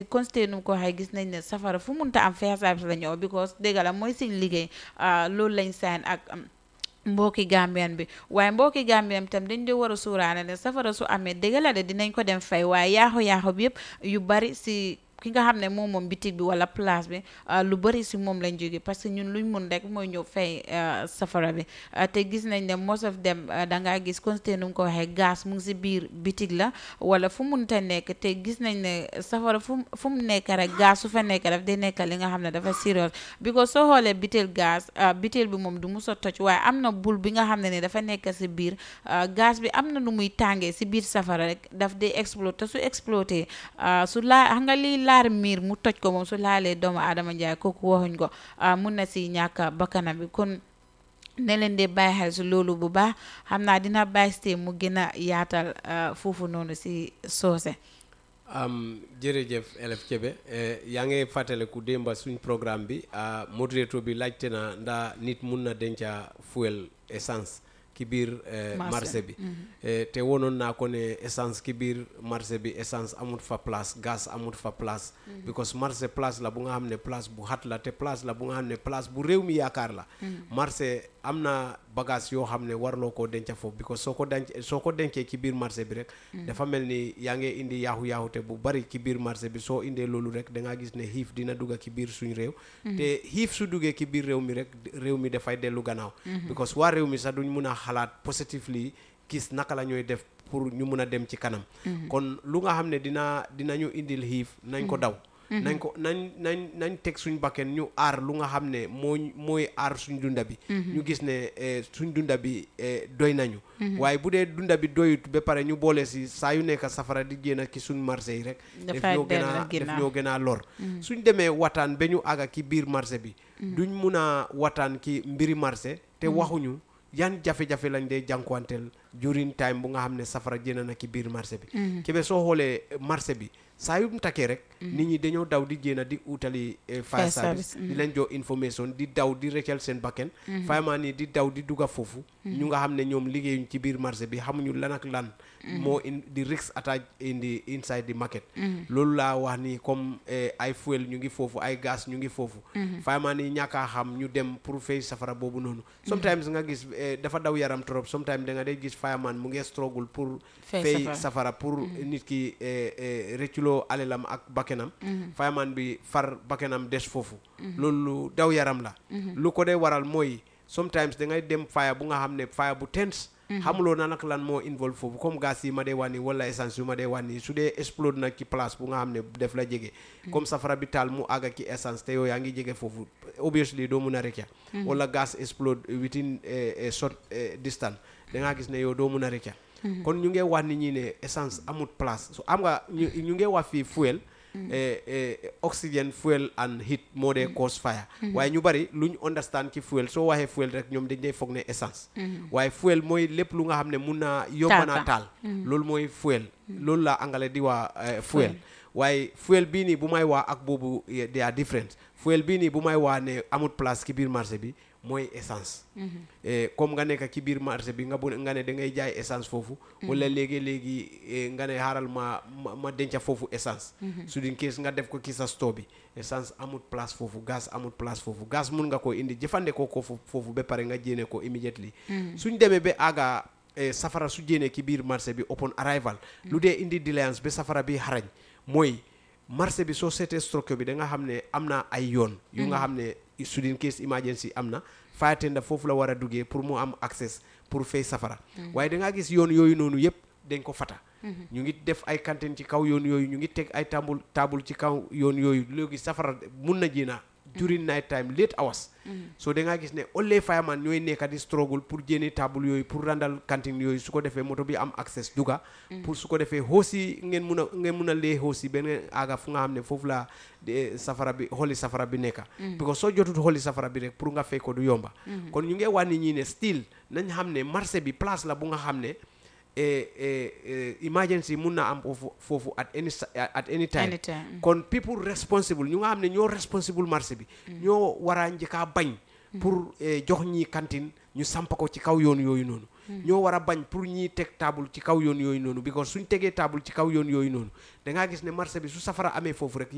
constate nu ko waxee gis nañ ne safara fu munta am fire service la ñëw because dégg la mooy suñ liggéey loolu lañ sign ak mbokki Gambian bi waaye mbokki Gambian bi tam dañ dee war a suuraale ne safara su amee dëgg la de dinañ ko dem fay waaye yaaxu-yaaxu bi yëpp yu bari si ki nga xam ne moom moom bitig bi wala place bi lu bëri si moom lañ jóge parce que ñun luñ mun rek mooy ñëw fay safara bi te gis nañ ne most of them da ngaa gis constate nu mu ko waxee gaz mu ngi si biir bitig la wala fu munta nekk te gis nañ ne safara fu fu mu nekk rek gaz su fa nekk daf day nekk li nga xam ne dafa serious because soo xoolee bitil gaz bitil bi moom du mus a toj waaye am na bul bi nga xam ne ne dafa nekk si biir gaz bi am na nu muy tàngee si biir safara rek daf day explote te su exploté su laa xam nga lii laar miir mu toj ko moom su laalee doomu aadama njaay kooku waxuñ ko mun na si ñàkk bakkanam bi kon ne leen di bàyyi xel si loolu bu baax xam naa dina bàyyi si mu gën a yaatal foofu noonu si soose jërëjëf Elef Kebe yaa ngi fàttaliku démba suñ programme bi moderator bi laajte na ndax nit mun na denca fuel essence ki biir marché bi te wonoon naa ko ne essence ki biir marché bi essence amut fa place gaz amut fa place because marché place la bu nga xam ne place bu xat la te place la bu nga xam ne place bu réew mi yaakaar la marché am na bagage yoo xam ne warloo koo denca foofu because soo ko denc soo ko dencee ci biir marché bi rek dafa mel ni yaa ngi indi yaaxu yaaxute bu bari ci biir marché bi soo indee loolu rek da ngaa gis ne xiif dina dugga ci biir suñ réew te xiif su duggee ci biir réew mi rek réew mi dafay dellu gannaaw because waa réew mi sax duñ mun a xalaat positively gis naka la ñooy def pour ñu mun a dem ci kanam kon lu nga xam ne dina dinañu indil xiif nañ ko daw nañ ko nañ nañ nañ teg suñ bakken ñu aar lu nga xam ne mooy mooy aar suñ dunda bi ñu gis ne suñ dunda bi doy nañu waaye bu dee dunda bi doyut ba pare ñu boole si saa yu nekk safara di génn ci suñ marché yi rek def ñoo gën a def ñoo gën a lor suñ demee wataan ba ñu àgga ki biir marché bi duñ mun a wataan ki mbiri marché te waxuñu yan jafe-jafe lañ dee jànkuwanteel during time bu nga xam ne safara jëna na ki biir marché bi kebe soo xoolee marché bi saa yu mu takkee rek nit ñi dañoo daw di génn di utali fire service di leen jox information di daw di rëccal seen bakken fireman yi di daw di dugga foofu ñu nga xam ne ñoom liggéeyuñ ci biir marché bi xamuñu lan ak lan moo in di risk attack in the inside the market loolu laa wax ni comme ay fuel ñu ngi foofu ay gaz ñu ngi foofu fireman yi ñàkkaa xam ñu dem pour fay safara boobu noonu sometimes nga gis dafa daw yaram trop sometimes da nga day gis fireman mu ngi struggle pour fay safara pour nit ki rëcculoo alelam ak bakkenam fireman bi far bakkenam des foofu loolu lu daw yaram la lu ko dee waral mooy sometimes da ngay dem fire bu nga xam ne fire bu tense xamuloo na nag lan moo involve foofu comme gaz yi ma dee wànni wala essence yu ma dee wànni su dee explode nag ci place bu nga xam ne def la jege comme safara bi taal mu àgga ci essence te yow yaa ngi jege foofu obviously doo mun a rëcca wala gaz explode within a short distance da ngaa gis ne yow doo mun a rëcca kon ñu ngi wax nit ñi ne essence amut place so am nga ñu ngi wax fii fuel oxygen fuel and heat moo dee cause fire waaye ñu bari lu ñu understand ci fuel soo waxee fuel rek ñoom dañ dee foog ne essence waaye fuel mooy lépp lu nga xam ne mun naa yomba naa taal loolu mooy fuel loolu la angale di waa fuel waaye fuel bii nii bu may waa ak boobu they are different fuel bii nii bu may waa ne amut place ci biir marché bi mooy essence comme nga nekk ci biir marché bi nga bu nga ne da ngay jaay essence foofu wala léegi-léegi nga ne xaaral ma ma denca foofu essence su din kees nga def ko ci sa store bi essence amut place foofu gaz amut place foofu gaz mun nga ko indi jëfandikoo ko foofu ba pare nga jéene ko immediately suñ demee ba àgga safara su jéene ci biir marché bi upon arrival lu dee indi diligence ba safara bi xarañ mooy marché bi soo seetee stroke bi da nga xam ne am na ay yoon yu nga xam ne sudin case emergency am na fire tender foofu la war a duggee pour mu am access pour fay safara waaye da ngaa gis yoon yooyu noonu yëpp dañ ko fata ñu ngi def ay kanteen ci kaw yoon yooyu ñu ngi teg ay tambul taabul ci kaw yoon yooyu léegi safara mun na jéena during night time late hours so da ngaa gis ne only fireman ñooy nekka di struggle pour jéene table yooyu pour randal kantin yooyu su ko defee moto bi am access duga pour su ko defee hoosi ngeen mun a ngeen mun a lee hoosi benn aaga fu nga xam ne foofu la safara bi xoli safara bi nekka because soo jotut xoli safara bi rek pour nga fay ko du yomba kon ñu ngi wax nit ñi ne still nañ xam ne marché bi place la bu nga xam ne emergency mun na am foofu foofu at any at any time kon people responsible ñu nga xam ne ñoo responsible marché bi ñoo war a njëkkaa bañ pour jox ñi kantin ñu samp ko ci kaw yoon yooyu noonu ñoo war a bañ pour ñiy teg table ci kaw yoon yooyu noonu because suñ tegee table ci kaw yoon yooyu noonu da ngaa gis ne marché bi su safara amee foofu rek